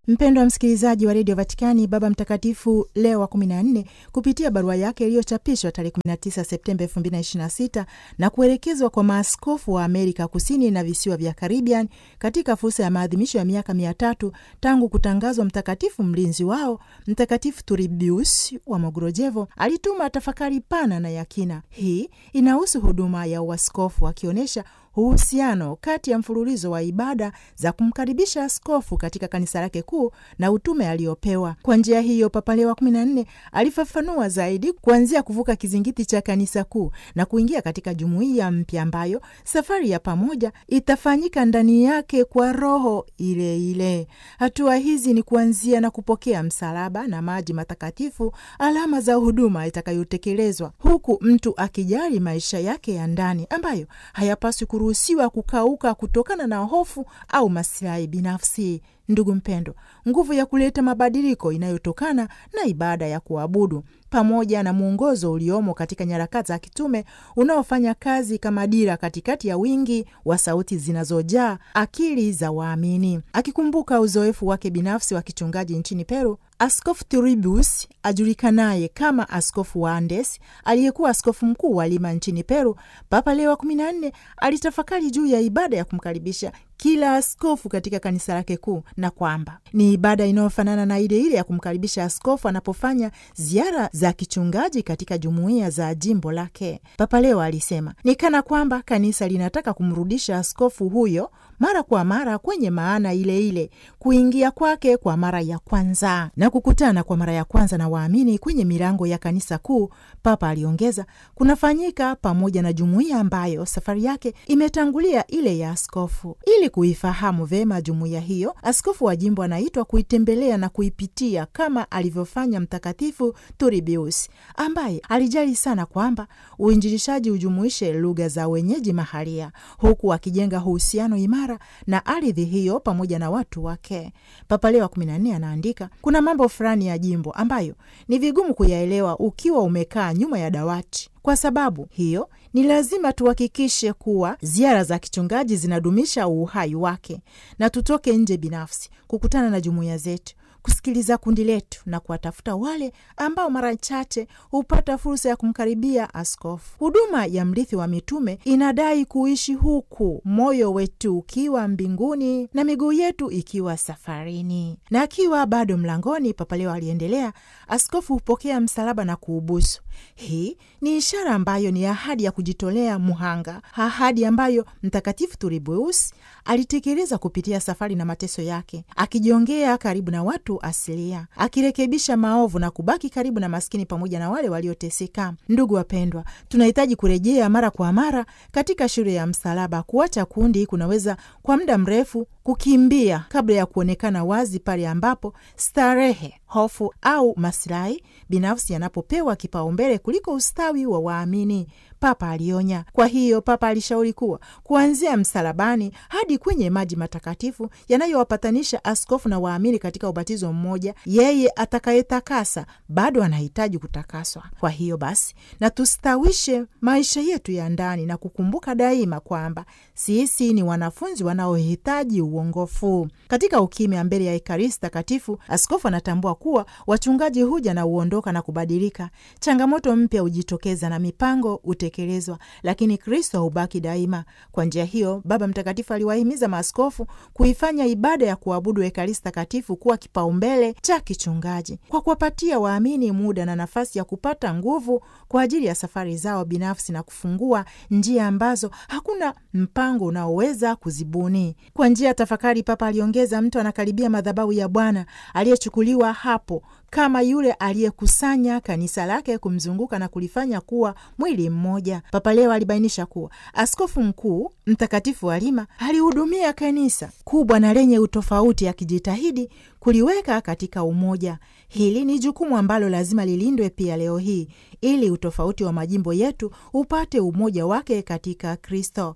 Mpendwa msikilizaji wa redio Vatikani, Baba Mtakatifu Leo wa 14 kupitia barua yake iliyochapishwa tarehe 19 Septemba 2026 na kuelekezwa kwa maaskofu wa Amerika Kusini na visiwa vya Karibian katika fursa ya maadhimisho ya miaka mia tatu tangu kutangazwa mtakatifu mlinzi wao Mtakatifu Turbius wa Mogrojevo, alituma tafakari pana na yakina. Hii inahusu huduma ya uaskofu, akionyesha uhusiano kati ya mfululizo wa ibada za kumkaribisha askofu katika kanisa lake kuu na utume aliopewa. Kwa njia hiyo, Papa Leo wa 14 alifafanua zaidi kuanzia kuvuka kizingiti cha kanisa kuu na kuingia katika jumuiya mpya ambayo safari ya pamoja itafanyika ndani yake kwa roho ile ile. Hatua hizi ni kuanzia na kupokea msalaba na maji matakatifu, alama za huduma itakayotekelezwa, huku mtu akijali maisha yake ya ndani ambayo hayapaswi ruhusiwa kukauka kutokana na hofu au masilahi binafsi. Ndugu mpendo, nguvu ya kuleta mabadiliko inayotokana na ibada ya kuabudu pamoja na mwongozo uliomo katika nyaraka za kitume unaofanya kazi kama dira katikati ya wingi wa sauti zinazojaa akili za waamini. Akikumbuka uzoefu wake binafsi wa kichungaji nchini Peru, Askofu Turibus ajulikanaye kama askofu wa Andes, aliyekuwa askofu mkuu wa Lima nchini Peru, Papa Leo wa 14 alitafakari juu ya ibada ya kumkaribisha kila askofu katika kanisa lake kuu na kwamba ni ibada inayofanana na ile ile ya kumkaribisha askofu anapofanya ziara za kichungaji katika jumuiya za jimbo lake. Papa Leo alisema ni kana kwamba kanisa linataka kumrudisha askofu huyo mara kwa mara kwenye maana ile ile, kuingia kwake kwa mara ya kwanza na kukutana kwa mara ya kwanza na waamini kwenye milango ya kanisa kuu. Papa aliongeza, kunafanyika pamoja na jumuiya ambayo safari yake imetangulia ile ya askofu. Ili kuifahamu vema jumuiya hiyo, askofu wa jimbo anaitwa kuitembelea na kuipitia kama alivyofanya Mtakatifu Turbius ambaye alijali sana kwamba uinjilishaji ujumuishe lugha za wenyeji mahalia, huku akijenga uhusiano imara na ardhi hiyo pamoja na watu wake. Papa Leo wa 14 anaandika, kuna mambo fulani ya jimbo ambayo ni vigumu kuyaelewa ukiwa umekaa nyuma ya dawati. Kwa sababu hiyo ni lazima tuhakikishe kuwa ziara za kichungaji zinadumisha uhai wake, na tutoke nje binafsi kukutana na jumuiya zetu kusikiliza kundi letu na kuwatafuta wale ambao mara chache hupata fursa ya kumkaribia askofu. Huduma ya mrithi wa mitume inadai kuishi huku moyo wetu ukiwa mbinguni na miguu yetu ikiwa safarini. Na akiwa bado mlangoni, Papa Leo aliendelea, askofu hupokea msalaba na kuubusu. Hii ni ishara ambayo ni ahadi ya kujitolea muhanga, ahadi ambayo Mtakatifu Turbius alitekeleza kupitia safari na mateso yake, akijiongea karibu na watu asilia, akirekebisha maovu na kubaki karibu na maskini pamoja na wale walioteseka. Ndugu wapendwa, tunahitaji kurejea mara kwa mara katika shule ya msalaba. Kuacha kundi kunaweza kwa muda mrefu kukimbia kabla ya kuonekana wazi pale ambapo starehe, hofu au masilahi binafsi yanapopewa kipaumbele kuliko ustawi wa waamini. Papa alionya. Kwa hiyo Papa alishauri kuwa kuanzia msalabani hadi kwenye maji matakatifu yanayowapatanisha askofu na waamini katika ubatizo mmoja, yeye atakayetakasa bado anahitaji kutakaswa. Kwa hiyo basi, na tustawishe maisha yetu ya ndani na kukumbuka daima kwamba sisi ni wanafunzi wanaohitaji uongofu. Katika ukimya mbele ya Ekaristi Takatifu, askofu anatambua kuwa wachungaji huja na huondoka na kubadilika, changamoto mpya hujitokeza na mipango hutekelezwa, lakini Kristo hubaki daima. Kwa njia hiyo, Baba Mtakatifu aliwahimiza maaskofu kuifanya ibada ya kuabudu Ekaristi Takatifu kuwa kipaumbele cha kichungaji, kwa kuwapatia waamini muda na nafasi ya kupata nguvu kwa ajili ya safari zao binafsi na kufungua njia ambazo hakuna mpango unaoweza kuzibuni. Kwa njia ya tafakari, Papa aliongeza, mtu anakaribia madhabahu ya Bwana aliyechukuliwa hapo kama yule aliyekusanya kanisa lake kumzunguka na kulifanya kuwa mwili mmoja. Papa Leo alibainisha kuwa askofu mkuu mtakatifu wa Lima alihudumia kanisa kubwa na lenye utofauti, akijitahidi kuliweka katika umoja. Hili ni jukumu ambalo lazima lilindwe pia leo hii, ili utofauti wa majimbo yetu upate umoja wake katika Kristo.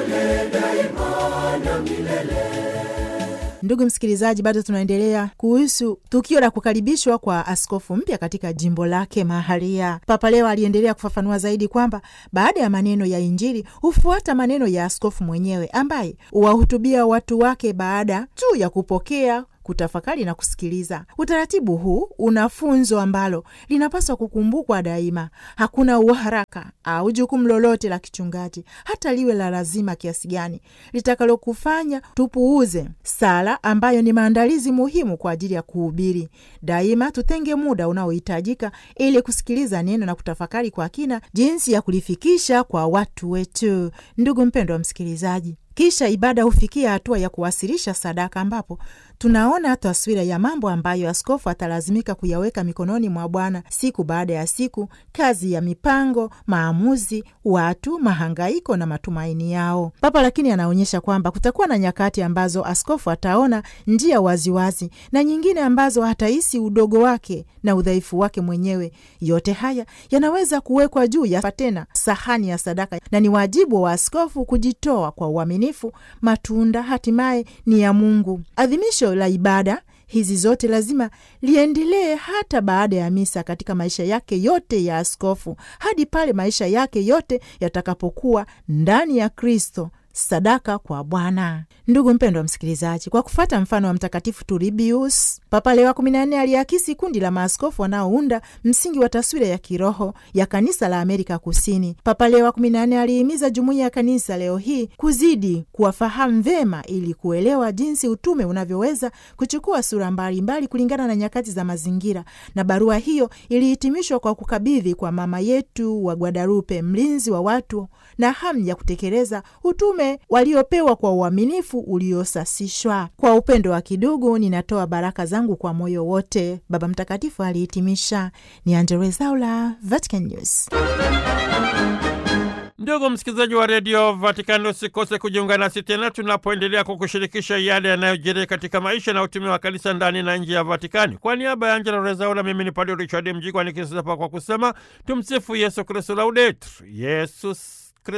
Ndugu msikilizaji, bado tunaendelea kuhusu tukio la kukaribishwa kwa askofu mpya katika jimbo lake mahalia. Papa Leo aliendelea kufafanua zaidi kwamba baada ya maneno ya Injili hufuata maneno ya askofu mwenyewe ambaye huwahutubia watu wake baada tu ya kupokea kutafakari na kusikiliza. Utaratibu huu una funzo ambalo linapaswa kukumbukwa daima. Hakuna uharaka au jukumu lolote la kichungaji, hata liwe la lazima kiasi gani, litakalokufanya tupuuze sala ambayo ni maandalizi muhimu kwa ajili ya kuhubiri. Daima tutenge muda unaohitajika ili kusikiliza neno na kutafakari kwa kina jinsi ya kulifikisha kwa watu wetu. Ndugu mpendwa wa msikilizaji, kisha ibada hufikia hatua ya kuwasilisha sadaka, ambapo tunaona taswira ya mambo ambayo askofu atalazimika kuyaweka mikononi mwa Bwana siku baada ya siku: kazi ya mipango, maamuzi, watu, mahangaiko na matumaini yao. Papa lakini anaonyesha kwamba kutakuwa na nyakati ambazo askofu ataona njia waziwazi na nyingine ambazo hatahisi udogo wake na udhaifu wake mwenyewe. Yote haya yanaweza kuwekwa juu ya tena sahani ya sadaka, na ni wajibu wa askofu kujitoa kwa uaminifu. Matunda hatimaye ni ya Mungu. Adhimisho la ibada hizi zote lazima liendelee hata baada ya misa, katika maisha yake yote ya askofu, hadi pale maisha yake yote yatakapokuwa ndani ya Kristo, sadaka kwa Bwana. Ndugu mpendwa msikilizaji, kwa kufuata mfano wa Mtakatifu Turbius, Papa Leo wa kumi na nne aliakisi kundi la maaskofu wanaounda msingi wa taswira ya kiroho ya kanisa la Amerika Kusini. Papa Leo wa kumi na nne alihimiza jumuiya ya kanisa leo hii kuzidi kuwafahamu vema ili kuelewa jinsi utume unavyoweza kuchukua sura mbalimbali kulingana na nyakati za mazingira, na barua hiyo ilihitimishwa kwa kukabidhi kwa mama yetu wa Guadalupe, mlinzi wa watu na hamu ya kutekeleza utume waliopewa kwa uaminifu uliosasishwa. Kwa upendo wa kidugu, ninatoa baraka zangu kwa moyo wote, Baba Mtakatifu alihitimisha. Ni Angella Rwezaula, Vatican News. Ndugu msikilizaji wa redio Vatikani, usikose kujiunga nasi tena tunapoendelea kukushirikisha yale yanayojiri katika maisha na utumi wa kanisa ndani na nje ya Vatikani. Kwa niaba ya Angela Rezaula, mimi ni Padre Richard Mjigwa nikisapa kwa kusema tumsifu Yesu Kristu, laudetur Yesus